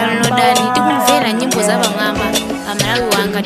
downloadani tikumvera nyimbo za pamwamba pa malawi wanga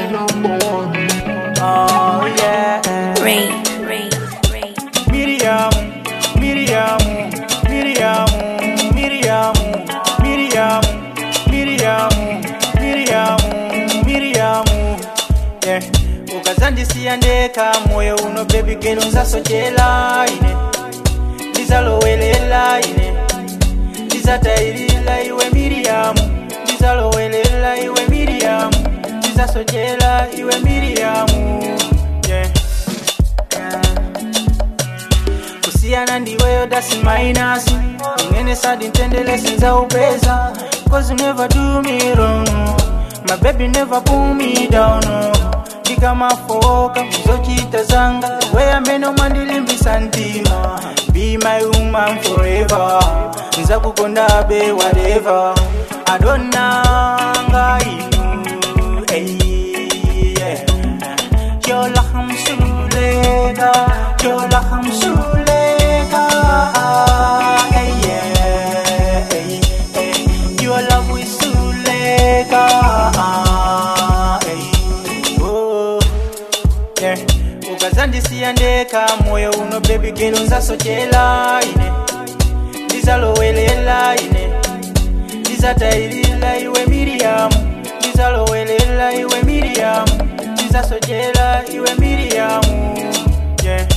Oh yeah. Ray, Ray, Ray. Miriam, Miriam, Miriam, Miriam, Miriam, Miriam, Miriam, Miriam. Yeah. ukazandisiya ndeka moyo uno baby girl nzasochela ine ndizalowelela ine ndizatayilila iwe miriyamu ndizalowelela iwe miriyamu ndizasochela iwe miriyamu yeah. yeah. kusiyana ndiweyo dasi minus ingene sadi ntendele sinza upeza cause you never do me wrong my baby never pull me down ndikamafoka kuzochita zanga weyamene umandilimbisa mtima be my woman forever nzakukondabe whatever adonanga inu hey, yeah. Yola hamsuleka, yola hamsuleka, hey yeah, hey, hey. Your love we suleka, hey, oh, yeah. ukazandisiya ndeka moyo uno baby girl nzasochela ine ndizalowelela ine ndizatayilila iwe miriyamu ndizalowelela iwe miriyamu ndizasochela iwe miriyamu yeah.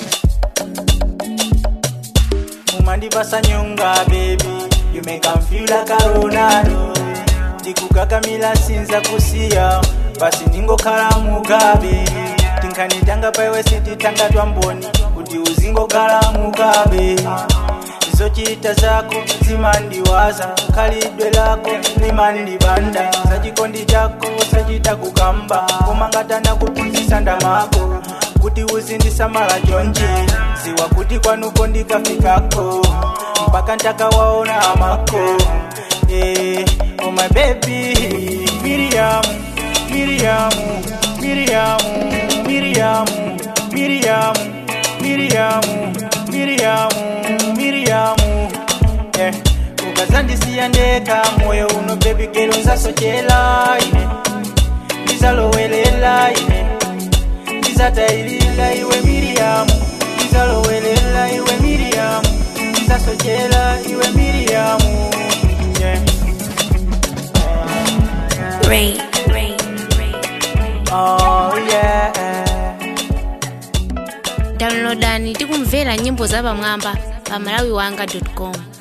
mumandipasa nyonga baby you make am feel like a ronaldo ndikukakamila sinza kusiya basi ningokhala mugabe tinkanitanga paiwe sititanga twamboni kuti uzingokhala mugabe zochita zako zimandiwaza khalidwe lako limandibanda sachikondi chako sachita kukamba kumangatana kuphunzisa ndamako kuti uzindisamala chonje ziwa kuti kwanuko ndikafikako mpaka ntakawaona amako eh, oh my baby Miriam, Miriam, Miriam, Miriam, Miriam, Miriam, Miriam, Miriam, yeah. ukazandisiya ndeka moyo uno baby girl nzasochela ine ndizalowelela ine ndizatayilila iwe miriyamu ndizalowelela iwe miriyamu ndizasochela iwe miriyamu yeah. Ray, Ray, Ray. oh, yeah. downloadani tikumvera nyimbo za pamwamba pa malawi wanga com